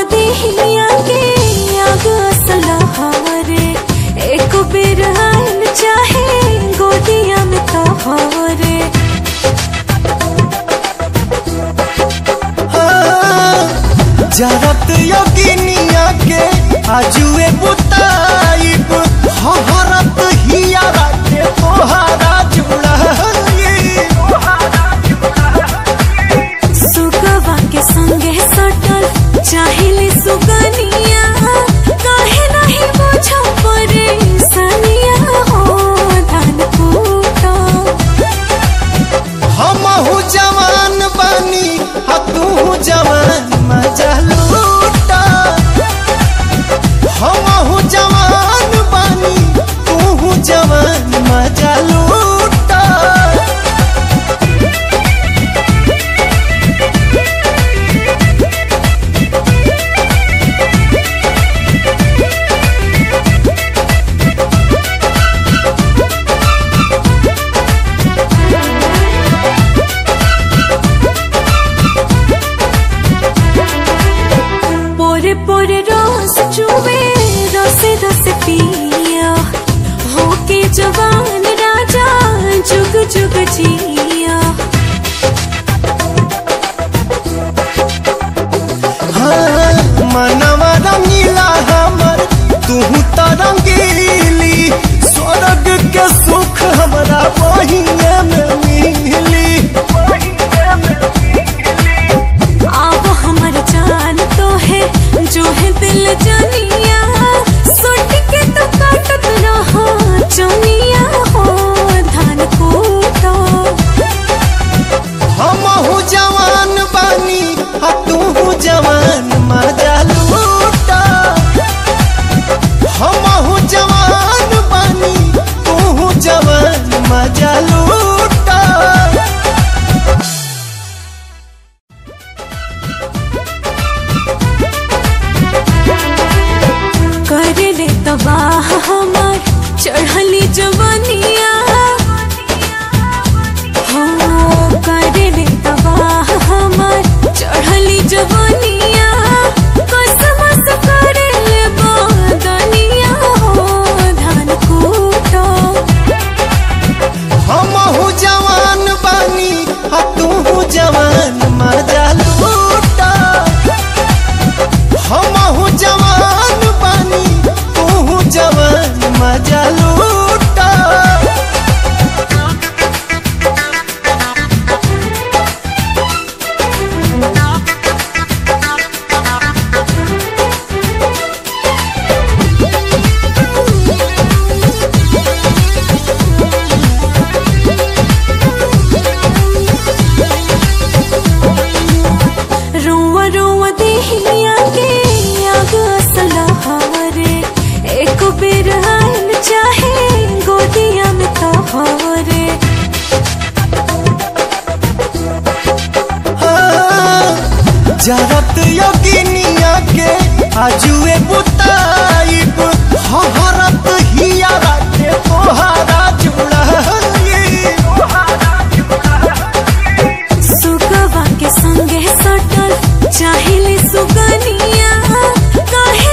देहिया के आग असला हरे एक बेर आयल चाहे गोदिया में तोहरे जरत योगिनिया के आजुए बुताइब हरत हियारा के तोहारा जुड़ाई सुगवा के संगे सटल चाहिले सुगनिया काहे नहीं बुझो परेशानिया हो धान कूटो हमहू जवान बानी आ तू जवान मजा लूटा हमहू जवान बानी तू जवान मजा लूटा पोरे पोरे रोज चुवे रसे रसे पिया होके जवान राजा जुग जुग जिया हाँ, मनवा रंगीला हमर तू तो रंगीली स्वर्ग के सुख हमरा बहिने में मिली अब हमर जान तो है जो है दिल जानिया सुट के तो काटत रहो चनिया हो धान कूटो हमहू जवान बानी आ तू जवान मजा लूटा हमहू जवान बानी तू जवान मजा लूटा कर ले तबाह हमार चढ़ली जवानिया हो कर ले तबाह हमार चढ़ली जवानिया कसमस कर ले बदनिया हो धान कूटो हमहू जवान बानी आ तू जवान मजा लूटा हमहू जवान बानी तू जवान मजा लूटा रुआ रुआ देहिया के आग असला हरे एक बेर आयल चाहे गोदिया में तोहरे जरत योगिनिया के आजुए बुताइब हरत हियारा के तोहारा जुड़ाई सुगवा के संगे सटल चाहिले सुगनिया काहे